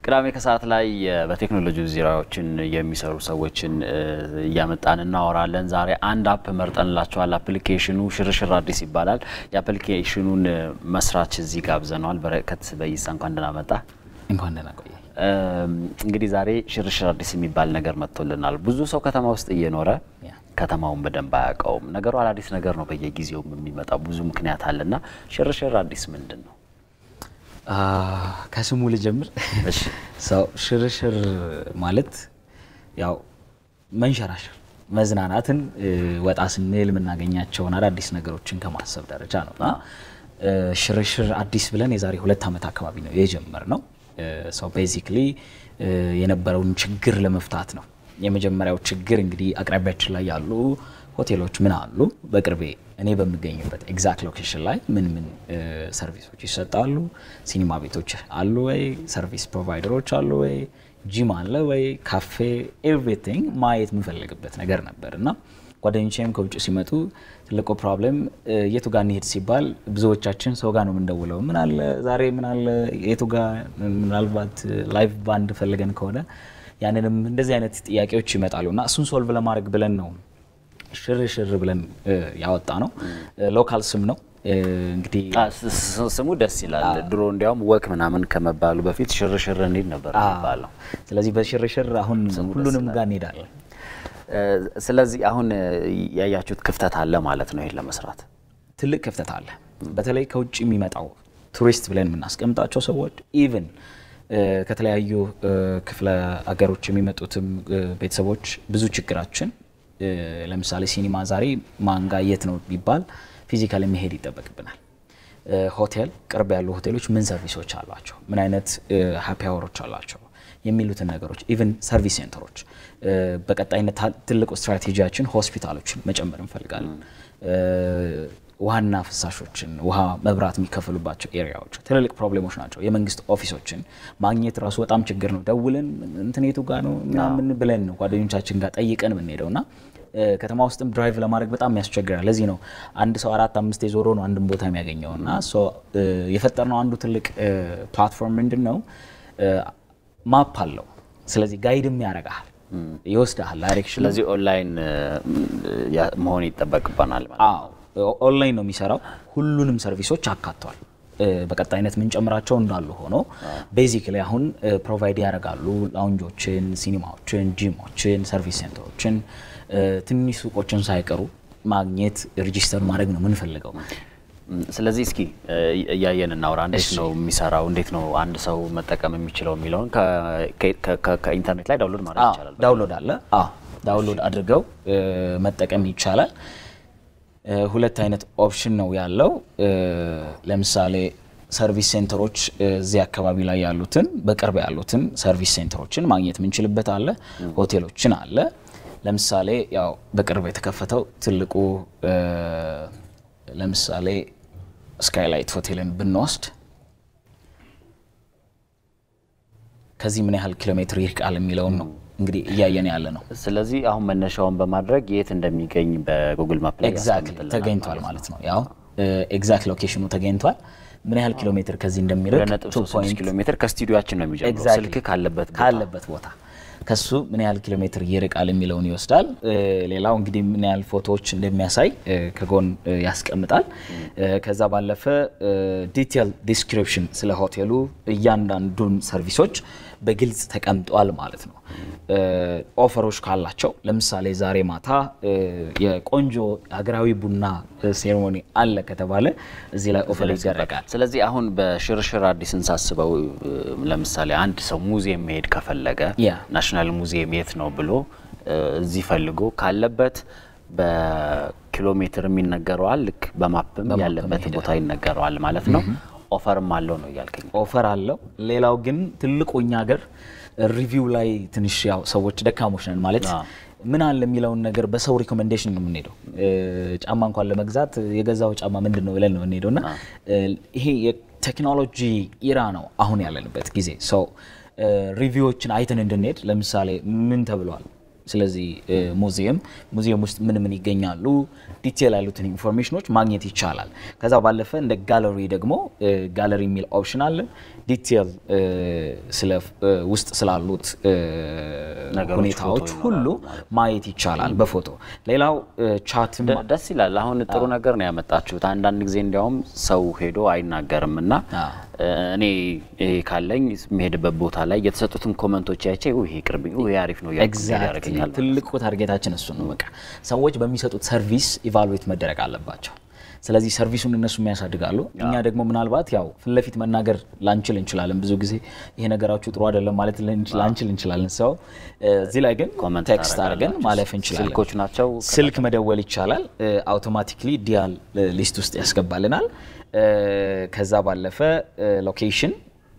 ቅዳሜ ከሰዓት ላይ በቴክኖሎጂ ዙሪያዎችን የሚሰሩ ሰዎችን እያመጣን እናወራለን። ዛሬ አንድ አፕ መርጠንላቸዋል። አፕሊኬሽኑ ሽርሽር አዲስ ይባላል። የአፕሊኬሽኑን መስራች እዚህ ጋብዘነዋል። በረከት በይሳ እንኳን ደህና መጣ። እንኳን ደህና ቆየ። እንግዲህ ዛሬ ሽርሽር አዲስ የሚባል ነገር መጥቶልናል። ብዙ ሰው ከተማ ውስጥ እየኖረ ከተማውን በደንብ አያውቀውም። ነገሩ አዳዲስ ነገር ነው፣ በየጊዜው የሚመጣው ብዙ ምክንያት አለና ሽርሽር አዲስ ምንድን ነው? ከስሙ ልጀምር። ሰው ሽርሽር ማለት ያው መንሸራሸር፣ መዝናናትን ወጣ ስንል የምናገኛቸውን አዳዲስ ነገሮችን ከማሰብ ደረጃ ነው እና ሽርሽር አዲስ ብለን የዛሬ ሁለት ዓመት አካባቢ ነው የጀመርነው። ሰው ቤዚክሊ የነበረውን ችግር ለመፍታት ነው። የመጀመሪያው ችግር እንግዲህ አቅራቢያችን ላይ ያሉ ሆቴሎች ምን አሉ፣ በቅርቤ እኔ በምገኝበት ኤግዛክት ሎኬሽን ላይ ምን ምን ሰርቪሶች ይሰጣሉ፣ ሲኒማ ቤቶች አሉ ወይ፣ ሰርቪስ ፕሮቫይደሮች አሉ ወይ፣ ጂም አለ ወይ፣ ካፌ፣ ኤቭሪቲንግ ማየት የምፈልግበት ነገር ነበር እና ጓደኞቼም ከውጭ ሲመጡ ትልቁ ፕሮብለም የቱ ጋር እንሄድ ሲባል ብዙዎቻችን ሰው ጋር ነው የምንደውለው። ምን አለ ዛሬ ምን አለ የቱ ጋር ምናልባት ላይቭ ባንድ ፈልገን ከሆነ ያንንም እንደዚህ አይነት ጥያቄዎች ይመጣሉ እና እሱን ሶልቭ ለማድረግ ብለን ነው ሽርሽር ብለን ያወጣ ነው። ሎካል ስም ነው እንግዲህ ስሙ ደስ ይላል። ድሮ እንዲያውም ወክ ምናምን ከመባሉ በፊት ሽርሽር እንሂድ ነበር የሚባለው። ስለዚህ በሽርሽር አሁን ሁሉንም ጋር እንሄዳለን። ስለዚህ አሁን ያያችሁት ክፍተት አለ ማለት ነው። ይሄን ለመስራት ትልቅ ክፍተት አለ። በተለይ ከውጭ የሚመጣው ቱሪስት ብለን የምናስቀምጣቸው ሰዎች ኢቭን ከተለያዩ ክፍለ ሀገሮች የሚመጡትም ቤተሰቦች ብዙ ችግራችን ለምሳሌ ሲኒማ ዛሬ ማንጋ የት ነው ቢባል ፊዚካል መሄድ ይጠበቅብናል። ሆቴል ቅርብ ያሉ ሆቴሎች ምን ሰርቪሶች አሏቸው፣ ምን አይነት ሀፒ አወሮች አሏቸው የሚሉትን ነገሮች ኢቨን ሰርቪስ ሴንተሮች በቀጣይነት ትልቁ ስትራቴጂያችን ሆስፒታሎችን መጨመር እንፈልጋለን። ውሃና ፍሳሾችን ውሃ፣ መብራት የሚከፍሉባቸው ኤሪያዎች ትልልቅ ፕሮብሌሞች ናቸው። የመንግስት ኦፊሶችን ማግኘት ራሱ በጣም ችግር ነው። ደውለን እንትኔቱ ጋር ነው ምናምን ብለን ነው ጓደኞቻችን ጋር ጠይቀን የምንሄደው እና ከተማ ውስጥም ድራይቭ ለማድረግ በጣም ያስቸግራል። ለዚህ ነው አንድ ሰው አራት አምስት የዞሮ ነው አንድን ቦታ የሚያገኘው እና የፈጠርነው አንዱ ትልቅ ፕላትፎርም ምንድን ነው ማፕ አለው። ስለዚህ ጋይድም ያደርግሃል ይወስድሃል ዳይሬክሽን። ስለዚህ ኦንላይን መሆን ይጠበቅበናል ማለት አዎ ኦንላይን ነው የሚሰራው። ሁሉንም ሰርቪሶች አካቷል። በቀጣይነት የምንጨምራቸው እንዳሉ ሆኖ ቤዚክ ላይ አሁን ፕሮቫይድ ያደርጋሉ ላውንጆችን፣ ሲኒማዎችን፣ ጂሞችን፣ ሰርቪስ ሴንተሮችን፣ ትንሽ ሱቆችን ሳይቀሩ ማግኘት ሬጂስተር ማድረግ ነው የምንፈልገው። ስለዚህ እስኪ እያየን እናውራ። እንዴት ነው የሚሰራው? እንዴት ነው አንድ ሰው መጠቀም የሚችለው የሚለውን ከኢንተርኔት ላይ ዳውንሎድ ማድረግ ይቻላል። ዳውንሎድ አለ። ዳውንሎድ አድርገው መጠቀም ይቻላል። ሁለት አይነት ኦፕሽን ነው ያለው። ለምሳሌ ሰርቪስ ሴንተሮች እዚህ አካባቢ ላይ ያሉትን በቅርብ ያሉትን ሰርቪስ ሴንተሮችን ማግኘት የምንችልበት አለ። ሆቴሎችን አለ። ለምሳሌ ያው በቅርብ የተከፈተው ትልቁ ለምሳሌ ስካይላይት ሆቴልን ብንወስድ ከዚህ ምን ያህል ኪሎ ሜትር ይርቃል የሚለውን ነው እንግዲህ እያየን ያለ ነው። ስለዚህ አሁን መነሻውን በማድረግ የት እንደሚገኝ በጉግል ማፕ ላይ ኤግዛክትሊ ተገኝቷል ማለት ነው። ያው ኤግዛክት ሎኬሽኑ ተገኝቷል። ምን ያህል ኪሎ ሜትር ከዚህ እንደሚርቅ ሁለት ነጥብ ሶስት ኪሎ ሜትር ከስቱዲዮችን ነው የሚጀምረው። ስልክ ካለበት ቦታ ካለበት ቦታ ከሱ ምን ያህል ኪሎ ሜትር ይርቃል የሚለውን ይወስዳል። ሌላው እንግዲህ ምን ያህል ፎቶዎች እንደሚያሳይ ከጎን ያስቀምጣል። ከዛ ባለፈ ዲቴል ዲስክሪፕሽን ስለ ሆቴሉ እያንዳንዱን ሰርቪሶች በግልጽ ተቀምጧል ማለት ነው። ኦፈሮች ካላቸው ለምሳሌ ዛሬ ማታ የቆንጆ ሀገራዊ ቡና ሴሬሞኒ አለ ከተባለ እዚህ ላይ ኦፈር ይደረጋል። ስለዚህ አሁን በሽርሽር አዲስን ሳስበው ለምሳሌ አንድ ሰው ሙዚየም መሄድ ከፈለገ ናሽናል ሙዚየም የት ነው ብሎ እዚህ ፈልጎ ካለበት በኪሎ ሜትር ይነገረዋል። ልክ በማፕም ያለበት ቦታ ይነገረዋል ማለት ነው። ኦፈርም አለው ነው እያልከኝ? ኦፈር አለው። ሌላው ግን ትልቁ እኛ ሀገር ሪቪው ላይ ትንሽ ያው ሰዎች ደካሞች ነን ማለት ምን አለ የሚለውን ነገር በሰው ሪኮሜንዴሽን ነው የምንሄደው። ጫማ እንኳን ለመግዛት የገዛው ጫማ ምንድን ነው ብለን ነው የምንሄደው እና ይሄ የቴክኖሎጂ ኢራ ነው አሁን ያለንበት ጊዜ ሰው ሪቪዎችን አይተን እንድንሄድ ለምሳሌ ምን ተብሏል ስለዚህ ሙዚየም ሙዚየም ውስጥ ምን ምን ይገኛሉ ዲቴል ያሉትን ኢንፎርሜሽኖች ማግኘት ይቻላል። ከዛ ባለፈ እንደ ጋለሪ ደግሞ ጋለሪ የሚል ኦፕሽን አለ። ዲቴል ውስጥ ስላሉት ሁኔታዎች ሁሉ ማየት ይቻላል በፎቶ። ሌላው ቻትም ደስ ይላል። አሁን ጥሩ ነገር ነው ያመጣችሁት። አንዳንድ ጊዜ እንዲያውም ሰው ሄዶ አይናገርም እና እኔ ካለኝ የሚሄድበት ቦታ ላይ የተሰጡትን ኮመንቶች ያቼ ይሄ ቅርብ ይሄ አሪፍ ነው ያደርገኛል። ትልቁ ታርጌታችን እሱ ነው። በቃ ሰዎች በሚሰጡት ሰርቪስ ኢቫሉዌት መደረግ አለባቸው። ስለዚህ ሰርቪሱን እነሱ የሚያሳድጋሉ። እኛ ደግሞ ምናልባት ያው ፊት ለፊት መናገር ላንችል እንችላለን። ብዙ ጊዜ ይሄ ነገራችሁ ጥሩ አይደለም ማለት ላንችል እንችላለን። ሰው እዚህ ላይ ግን ቴክስት አድርገን ማለፍ እንችላለን። ስልኮች ናቸው። ስልክ መደወል ይቻላል። አውቶማቲክሊ ዲያል ሊስት ውስጥ ያስገባልናል። ከዛ ባለፈ ሎኬሽን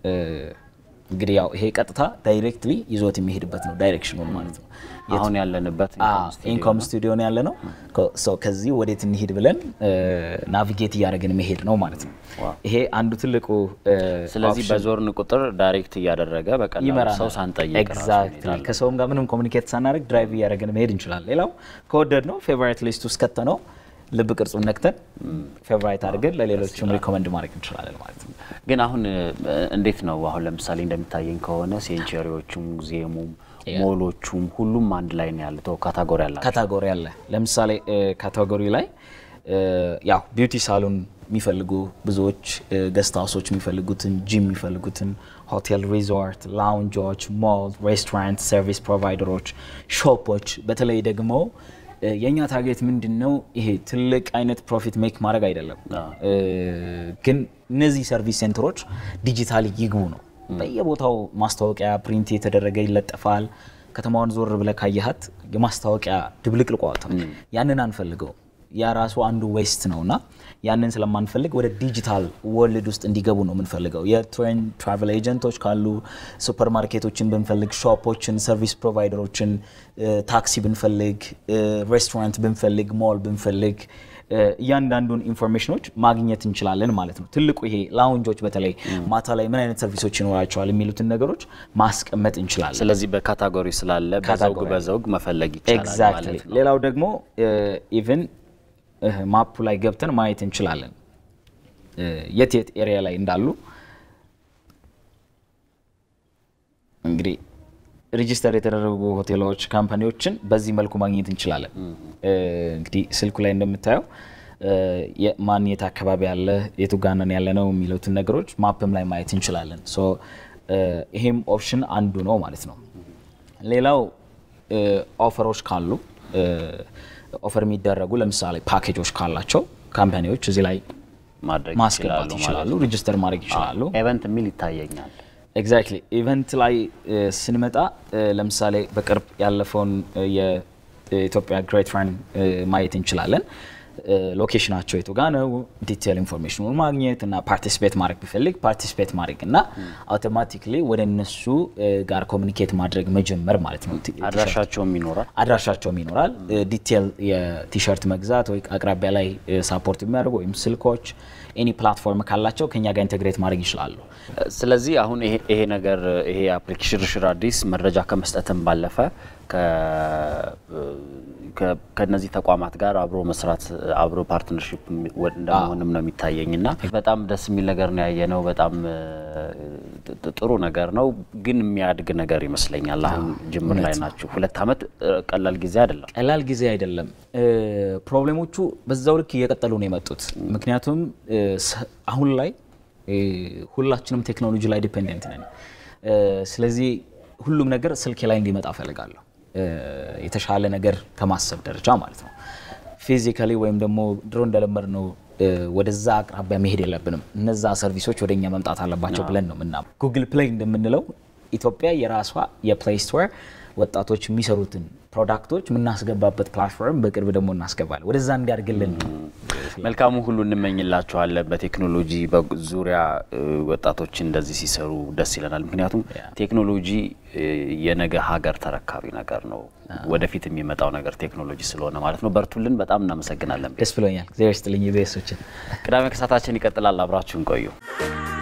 እንግዲህ ያው ይሄ ቀጥታ ዳይሬክትሊ ይዞት የሚሄድበት ነው ዳይሬክሽኑን ማለት ነው። አሁን ያለንበት ኢንኮም ስቱዲዮ ነው ያለ ነው። ከዚህ ወዴት እንሂድ ብለን ናቪጌት እያደረግን መሄድ ነው ማለት ነው። ይሄ አንዱ ትልቁ ስለዚህ በዞርን ቁጥር ዳይሬክት እያደረገ በቀላሉ ሰው ሳንጠይቅ ኤግዛክትሊ ከሰውም ጋር ምንም ኮሚኒኬት ሳናደርግ ድራይቭ እያደረግን መሄድ እንችላለን። ሌላው ከወደድ ነው ፌቨራይት ሊስት ውስጥ ከተ ነው ልብ ቅርጹን ነክተን ፌቨራይት አድርገን ለሌሎችም ሪኮመንድ ማድረግ እንችላለን ማለት ነው። ግን አሁን እንዴት ነው አሁን ለምሳሌ እንደሚታየኝ ከሆነ ሴንቸሪዎቹም ሙዚየሙም ሞሎቹም ሁሉም አንድ ላይ ነው ያለው። ካታጎሪ አለ ካታጎሪ አለ። ለምሳሌ ካታጎሪ ላይ ያው ቢዩቲ ሳሎን የሚፈልጉ ብዙዎች ገስት ሀውሶች የሚፈልጉትን ጂም የሚፈልጉትን ሆቴል፣ ሪዞርት፣ ላውንጆች፣ ሞል፣ ሬስቶራንት፣ ሰርቪስ ፕሮቫይደሮች፣ ሾፖች በተለይ ደግሞ የእኛ ታርጌት ምንድን ነው? ይሄ ትልቅ አይነት ፕሮፊት ሜክ ማድረግ አይደለም፣ ግን እነዚህ ሰርቪስ ሴንተሮች ዲጂታሊ ይግቡ ነው። በየቦታው ማስታወቂያ ፕሪንት የተደረገ ይለጠፋል። ከተማዋን ዞር ብለህ ካየሃት የማስታወቂያ ድብልቅልቋ ያንን አንፈልገው። ያ ራሱ አንዱ ዌስት ነው እና ያንን ስለማንፈልግ ወደ ዲጂታል ወርልድ ውስጥ እንዲገቡ ነው የምንፈልገው። የትሬን ትራቨል ኤጀንቶች ካሉ ሱፐር ማርኬቶችን ብንፈልግ፣ ሾፖችን፣ ሰርቪስ ፕሮቫይደሮችን፣ ታክሲ ብንፈልግ፣ ሬስቶራንት ብንፈልግ፣ ሞል ብንፈልግ እያንዳንዱን ኢንፎርሜሽኖች ማግኘት እንችላለን ማለት ነው። ትልቁ ይሄ ላውንጆች በተለይ ማታ ላይ ምን አይነት ሰርቪሶች ይኖራቸዋል የሚሉትን ነገሮች ማስቀመጥ እንችላለን። ስለዚህ በካታጎሪ ስላለ በዘውግ በዘውግ መፈለግ ይቻላል ማለት ነው። ሌላው ደግሞ ኢቨን ማፑ ላይ ገብተን ማየት እንችላለን የት የት ኤሪያ ላይ እንዳሉ እንግዲህ ሬጂስተር የተደረጉ ሆቴሎች፣ ካምፓኒዎችን በዚህ መልኩ ማግኘት እንችላለን። እንግዲህ ስልኩ ላይ እንደምታየው ማን የት አካባቢ ያለ የቱ ጋነን ያለ ነው የሚሉትን ነገሮች ማፕም ላይ ማየት እንችላለን። ሶ ይሄም ኦፕሽን አንዱ ነው ማለት ነው። ሌላው ኦፈሮች ካሉ ኦፈር የሚደረጉ ለምሳሌ ፓኬጆች ካላቸው ካምፓኒዎች እዚህ ላይ ማስገባት ይችላሉ፣ ሬጂስተር ማድረግ ይችላሉ። ኤቨንት የሚል ይታየኛል። ኤግዛክትሊ ኢቨንት ላይ ስንመጣ ለምሳሌ በቅርብ ያለፈውን የኢትዮጵያ ግሬት ራን ማየት እንችላለን። ሎኬሽናቸው የቱ ጋ ነው፣ ዲቴል ኢንፎርሜሽኑን ማግኘት እና ፓርቲሲፔት ማድረግ ቢፈልግ ፓርቲሲፔት ማድረግ እና አውቶማቲክሊ ወደ እነሱ ጋር ኮሚኒኬት ማድረግ መጀመር ማለት ነው። አድራሻቸውም ይኖራል አድራሻቸውም ይኖራል። ዲቴል የቲሸርት መግዛት ወይ አቅራቢያ ላይ ሳፖርት የሚያደርጉ ወይም ስልኮች ኤኒ ፕላትፎርም ካላቸው ከኛ ጋር ኢንቴግሬት ማድረግ ይችላሉ። ስለዚህ አሁን ይሄ ነገር ይሄ አፕሊኬሽን ሽርሽር አዲስ መረጃ ከመስጠትም ባለፈ ከነዚህ ተቋማት ጋር አብሮ መስራት አብሮ ፓርትነርሽፕ እንደመሆንም ነው የሚታየኝ እና በጣም ደስ የሚል ነገር ነው ያየነው። በጣም ጥሩ ነገር ነው፣ ግን የሚያድግ ነገር ይመስለኛል። አሁን ጅምር ላይ ናችሁ። ሁለት ዓመት ቀላል ጊዜ አይደለም፣ ቀላል ጊዜ አይደለም። ፕሮብሌሞቹ በዛው ልክ እየቀጠሉ ነው የመጡት። ምክንያቱም አሁን ላይ ሁላችንም ቴክኖሎጂ ላይ ዲፔንደንት ነን። ስለዚህ ሁሉም ነገር ስልኬ ላይ እንዲመጣ እፈልጋለሁ የተሻለ ነገር ከማሰብ ደረጃ ማለት ነው። ፊዚካሊ ወይም ደግሞ ድሮ እንደለመድ ነው ወደዛ አቅራቢያ መሄድ የለብንም። እነዛ ሰርቪሶች ወደ እኛ መምጣት አለባቸው ብለን ነው ምናምን። ጉግል ፕሌይ እንደምንለው ኢትዮጵያ የራሷ የፕሌይ ስቶር ወጣቶች የሚሰሩትን ፕሮዳክቶች የምናስገባበት ፕላትፎርም በቅርብ ደግሞ እናስገባለን። ወደዛ እንዲያድግልን ነው። መልካሙ ሁሉ እንመኝላቸዋለን። በቴክኖሎጂ ዙሪያ ወጣቶች እንደዚህ ሲሰሩ ደስ ይለናል። ምክንያቱም ቴክኖሎጂ የነገ ሀገር ተረካቢ ነገር ነው። ወደፊት የሚመጣው ነገር ቴክኖሎጂ ስለሆነ ማለት ነው። በርቱልን። በጣም እናመሰግናለን። ደስ ብሎኛል። እግዚአብሔር ይስጥልኝ። ቤሶችን ቅዳሜ ከሳታችን ይቀጥላል። አብራችሁን ቆዩ።